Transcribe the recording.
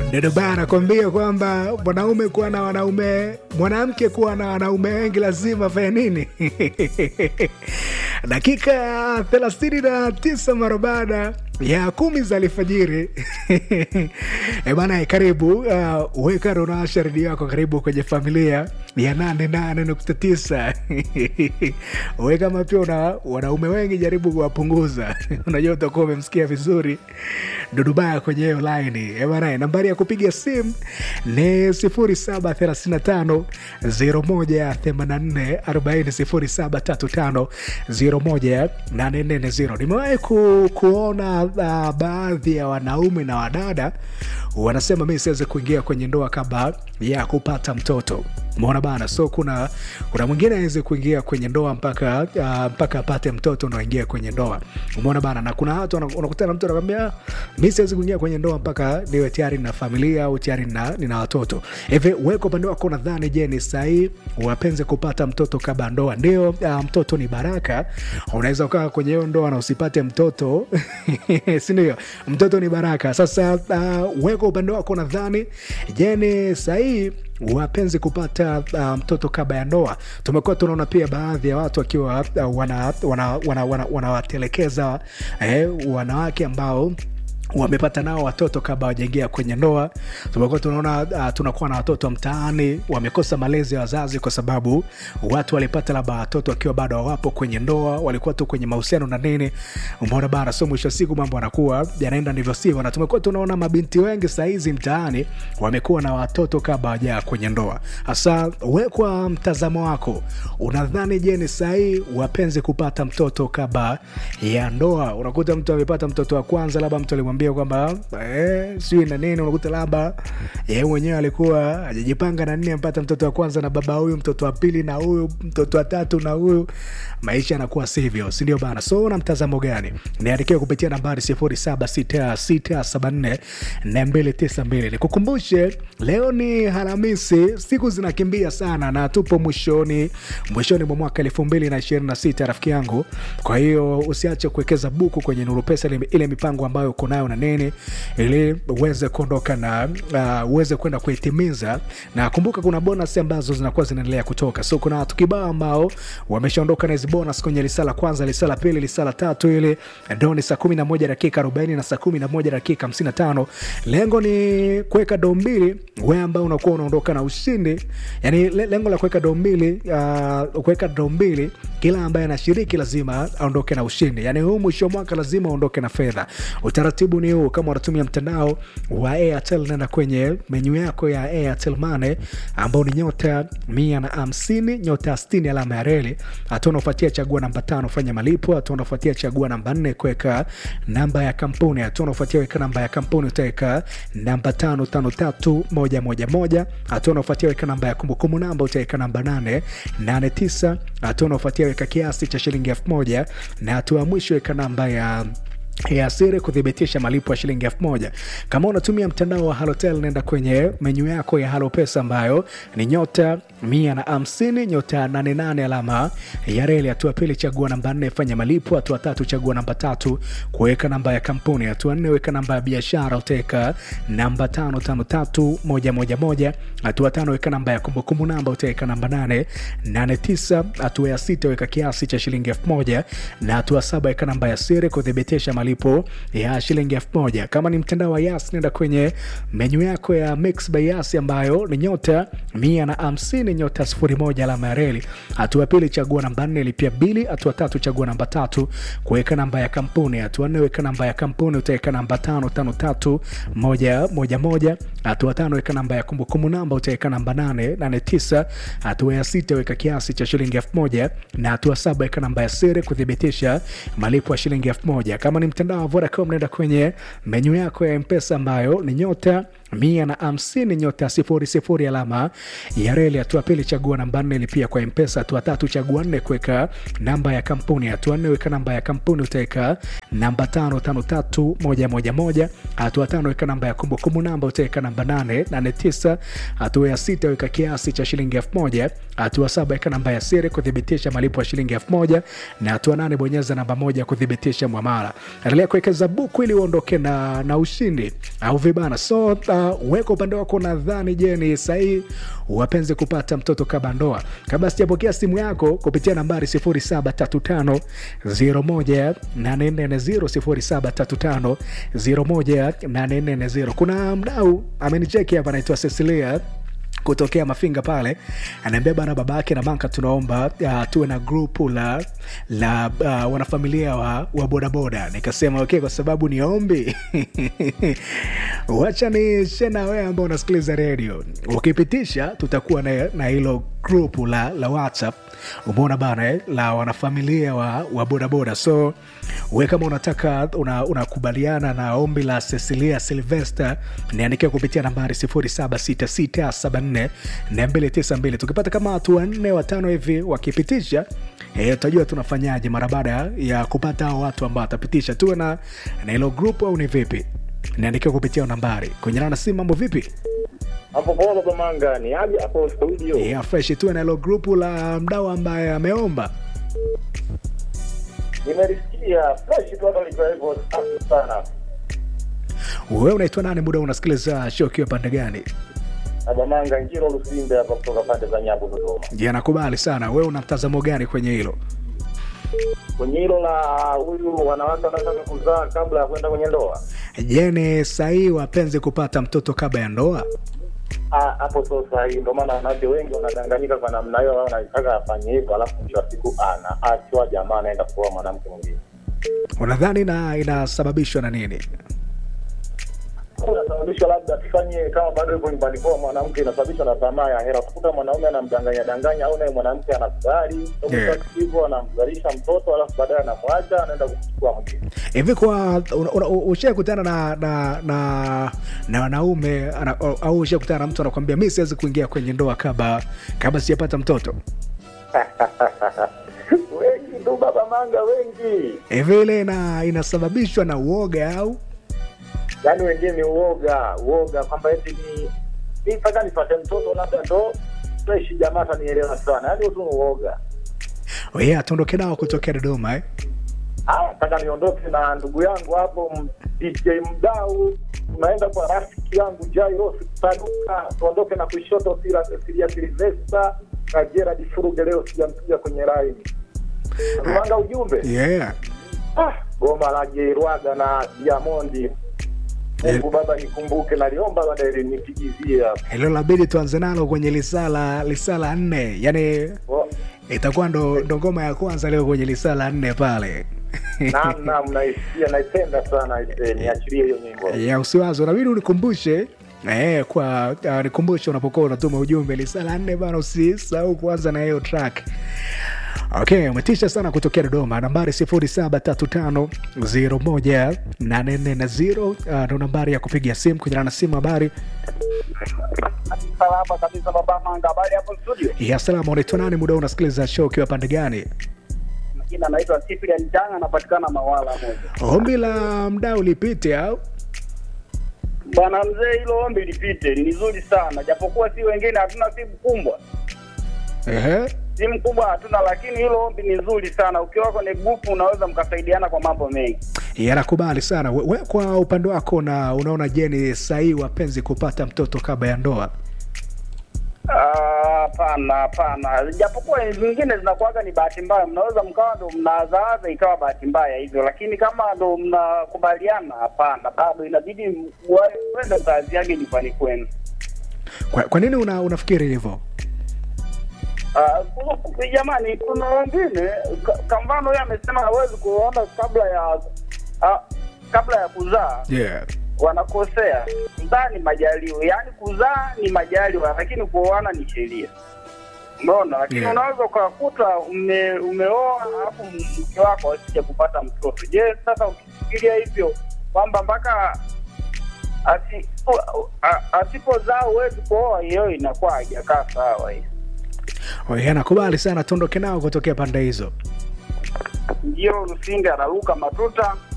Ndio bana nakwambia kwamba mwanaume kuwa na wanaume, mwanamke kuwa na wanaume wengi lazima afanye nini? dakika ya thelathini na tisa mara baada ya kumi za alfajiri e bana, karibu uh, weka ronasha redio yako, karibu kwenye familia ya nane nane nukta tisa we kama pia una wanaume wengi, jaribu kuwapunguza unajua utakuwa umemsikia vizuri Dudubaya kwenye hiyo laini e bana, nambari ya kupiga simu ni sifuri saba thelathini na tano zero moja themanini na nne arobaini sifuri saba tatu tano zero moja nane nne zero. Nimewahi ku, kuona uh, baadhi ya wanaume na wadada wanasema mi siwezi kuingia kwenye ndoa kabla ya kupata mtoto Umeona bana, so kuna kuna mwingine aweze kuingia kwenye ndoa mpaka uh, mpaka apate mtoto ndo aingie kwenye ndoa. Umeona bana, na kuna watu unakutana na mtu anakwambia mi siwezi kuingia kwenye ndoa mpaka niwe tayari na familia au tayari na, nina watoto. Hivi wewe kwa upande wako nadhani, je, ni sahihi wapenze kupata mtoto kabla ndoa? Ndio, uh, mtoto ni baraka. Unaweza ukaa kwenye hiyo ndoa na usipate mtoto si ndio? Mtoto ni baraka. Sasa uh, wewe kwa upande wako nadhani, je, ni sahihi wapenzi kupata uh, mtoto kabla ya ndoa. Tumekuwa tunaona pia baadhi ya watu wakiwa uh, wanawatelekeza wana, wana, wana, wana eh, wanawake ambao wamepata nao watoto kabla wajaingia kwenye ndoa. Tumekuwa tunaona uh, tunakuwa na watoto mtaani wamekosa malezi ya wazazi, kwa sababu watu walipata labda watoto wakiwa bado hawapo kwenye ndoa, walikuwa tu kwenye mahusiano na nini, umeona bana. So mwisho wa siku mambo yanakuwa yanaenda ndivyo sivyo, na tumekuwa tunaona mabinti wengi sahizi mtaani wamekuwa na watoto kabla wajaa kwenye ndoa. Hasa we, kwa mtazamo wako, unadhani je, ni sahihi wapenzi kupata mtoto kabla ya ndoa? Unakuta mtu amepata mtoto wa kwanza, labda mtu alimwambia kwamba eh, sijui na nini, unakuta labda yeye mwenyewe alikuwa ajajipanga na nini, ampata mtoto wa kwanza na baba huyu, mtoto wa pili na huyu, mtoto wa tatu na huyu, maisha yanakuwa sivyo, si ndio bana? So una mtazamo gani? Niandikia kupitia nambari sifuri saba sita sita saba nne nne mbili tisa mbili. Nikukumbushe leo ni Alhamisi, siku zinakimbia sana na tupo mwishoni mwishoni mwa mwaka elfu mbili na ishirini na sita rafiki yangu. Kwa hiyo usiache kuwekeza buku kwenye Nuru Pesa, ile, ile mipango ambayo uko nayo na nini ili uweze kuondoka na uh, uweze kwenda kuitimiza. Na kumbuka kuna bonus ambazo zinakuwa zinaendelea kutoka, so kuna watu kibao ambao wameshaondoka na hizi bonus kwenye lisala kwanza, lisala pili, lisala tatu, ile ndo ni saa kumi na moja dakika arobaini na saa kumi na moja dakika hamsini na tano. Lengo ni kuweka doo mbili, wewe ambao unakuwa unaondoka na ushindi. Yani lengo la kuweka doo mbili, uh, kuweka doo mbili, kila ambaye anashiriki lazima aondoke na ushindi. Yani huu mwisho wa mwaka lazima aondoke na fedha. Utaratibu ni huu, kama unatumia mtandao wa Airtel, nenda kwenye menyu yako ya Airtel Money ambao ni nyota mia na hamsini nyota sitini alama ya reli. Hatua unaofuatia chagua namba tano fanya malipo. Hatua unaofuatia chagua namba nne kuweka namba ya kampuni. Hatua unaofuatia weka namba ya kampuni, utaweka namba tano tano tatu moja moja moja. Hatua unaofuatia weka namba ya kumbukumbu namba, utaweka namba nane nane tisa. Hatua unaofuatia weka kiasi cha shilingi elfu moja na hatua ya mwisho weka namba ya ya siri kuthibitisha malipo ya shilingi elfu moja. Kama unatumia mtandao wa Halotel, nenda kwenye menyu yako ya Halo Pesa ambayo ni nyota mia na hamsini nyota nane nane alama ya reli. Hatua pili chagua namba nne fanya malipo. Hatua tatu chagua namba tatu kuweka namba ya kampuni. Hatua nne weka namba ya biashara, utaweka namba tano tano tatu moja moja moja. Hatua tano weka namba ya kumbukumbu namba, utaweka namba nane nane tisa. Hatua ya sita weka kiasi cha shilingi elfu moja na hatua saba weka namba ya siri kuthibitisha malipo ya shilingi elfu moja. Kama ni mtandao wa Yas, nenda kwenye menyu yako ya Mix by Yas ambayo ni nyota mia na hamsini nyota sifuri moja alama ya reli. Hatua pili chagua namba nne lipia bili. Hatua tatu chagua namba tatu kuweka namba ya kampuni. Hatua nne weka namba ya kampuni, utaweka namba tano tano tatu moja moja moja. Hatua tano weka namba ya kumbukumbu namba, utaweka namba nane nane tisa. Hatua ya sita weka kiasi cha shilingi elfu moja na hatua saba weka namba ya siri kuthibitisha malipo ya shilingi elfu moja. Kama ni mtandao wa Vodacom naenda kwenye menyu yako ya Mpesa ambayo ni nyota mia na hamsini nyota sifuri sifuri alama ya reli. Hatua pili chagua namba nne lipia kwa Mpesa. Hatua tatu chagua nne kuweka namba ya kampuni. Hatua nne weka namba ya kampuni, utaweka namba tano tano tatu moja moja moja. Hatua tano weka namba ya kumbukumbu namba, utaweka namba nane nane tisa. Hatua ya sita weka kiasi cha shilingi elfu moja. Hatua saba weka namba ya siri kuthibitisha malipo ya shilingi elfu moja na hatua nane bonyeza namba moja kuthibitisha mwamala. Endelea kuwekeza buku ili uondoke na, na ushindi au vibana. So uh, weka upande wako nadhani je ni sahihi wapenzi kupata mtoto kabla ndoa kabla sijapokea simu yako kupitia nambari 0735 01840 0735 kuna mdau amenicheki hapa anaitwa cecilia kutokea mafinga pale anaambia bana baba yake na manka tunaomba uh, tuwe na grupu la la uh, wanafamilia wa, wa bodaboda nikasema okay kwa sababu ni ombi wacha ni shena wewe ambao unasikiliza redio ukipitisha tutakuwa na, na hilo grupu la, la whatsapp umeona bana eh, la wanafamilia wa, wa bodaboda so we kama unataka unakubaliana una na ombi la cecilia silvester niandikia kupitia nambari 0766744292 tukipata kama watu wanne watano hivi wakipitisha e, utajua tunafanyaje mara baada ya kupata hao watu ambao watapitisha tuwe na na hilo grupu au ni vipi niandikia kupitia nambari kwenye nana simu mambo vipi hapo poa baba manga ni aje hapo studio yeah, fresh tuwe na hilo grupu la mdau ambaye ameomba nimerisikia fresh tu hapa likiwa hivyo safi sana wewe unaitwa nani muda unasikiliza show ukiwa pande gani baba manga njiro lusimbe hapa kutoka pande za nyabu dodoma je nakubali sana wewe una mtazamo gani kwenye hilo kwenye hilo la huyu wanawake wanataka kuzaa kabla ya kwenda kwenye ndoa je ni sahii wapenzi kupata mtoto kabla ya ndoa Ah, hapo sio sahihi ndio maana wanawake wengi wanadanganyika kwa namna hiyo wao wanataka afanye hivyo alafu mwisho wa siku anaachwa jamaa anaenda kuoa mwanamke mwingine unadhani na inasababishwa na nini inasababishwa labda tufanye kama bado hivyo nyumbani kwao mwanamke inasababishwa na tamaa ya hera utakuta mwanaume anamdanganya danganya au naye mwanamke anakubali Yeah. hivyo anamzalisha mtoto alafu baadaye anamwacha anaenda kuchukua mwingine hivi kwa ushakutana na na na na wanaume ana- au ushakutana na mtu anakwambia mi siwezi kuingia kwenye ndoa kabla kabla sijapata mtoto wengi tu baba manga wengi hivi ile ina, inasababishwa na uoga au yaani wengine ni uoga uoga kwamba eti ni mi mpaka nipate mtoto labda ndo fresh jamaa atanielewa sana yaani tu ni uoga yeah, tuondoke nao kutokea dodoma eh? Ah, nataka niondoke na ndugu yangu hapo m- DJ Mdau, tunaenda kwa rafiki yangu Jairo Saduka, tuondoke na kushoto Sila Silia Silvesta na Gerard Furuge, leo sijampiga kwenye line. Rumanga ujumbe yeah. ah, goma la Jerwaga na Diamondi Mungu Baba nikumbuke, naliomba baadaye nipigizie hapo. hilo labidi tuanze nalo kwenye lisala lisala nne yani Oh, itakuwa ndo, ndo ngoma ya kwanza leo kwenye lisala nne pale Naam, naam, naisikia, naipenda sana aisee, niachilie hiyo nyimbo. ya usiwazo nabidi unikumbushe Eh, kwa uh, nikumbushe unapokuwa unatuma ujumbe lisala nne bana usisahau kuanza na hiyo track okay umetisha sana kutokea dodoma nambari 735 uh, ndo nambari ya kupiga simu kunyana na simu habari salama kabisa baba manga habari hapo studio ya salama unaitwa nani muda huu unasikiliza show ukiwa pande gani majina anaitwa Cyprian Changa anapatikana Mawala moja ombi la mdau lipite au bwana mzee hilo ombi lipite ni nzuri sana japokuwa si wengine hatuna simu kubwa Ehe. simu kubwa hatuna lakini hilo ombi ni nzuri sana ukiwa kwenye grupu unaweza mkasaidiana kwa mambo mengi yanakubali sana we, we kwa upande wako na unaona je ni sahii wapenzi kupata mtoto kabla ya ndoa Ah, hapana hapana japokuwa zingine zinakuwaga ni bahati mbaya mnaweza mkawa ndo mnazaaza ikawa bahati mbaya hivyo lakini kama ndo mnakubaliana hapana bado inabidi mwende mkaziage nyumbani kwenu kwa, kwa nini una, unafikiri hivyo Ah, kuna- jamani kuna wengine ka- kwa mfano huyo amesema hawezi kuona kabla ya ah, kabla ya kuzaa yeah. wanakosea kuzaa ni majaliwa yaani kuzaa ni majaliwa lakini kuoana ni sheria umeona lakini Yeah. unaweza ukakuta ume, umeoa alafu mke wako asije kupata mtoto je sasa ukifikiria hivyo kwamba mpaka asi- u- a- asipozaa huwezi kuoa hiyo inakuwa haijakaa sawa hiyo Oye, nakubali sana tuondoke nao kutokea pande hizo ndio Lusinga anaruka matuta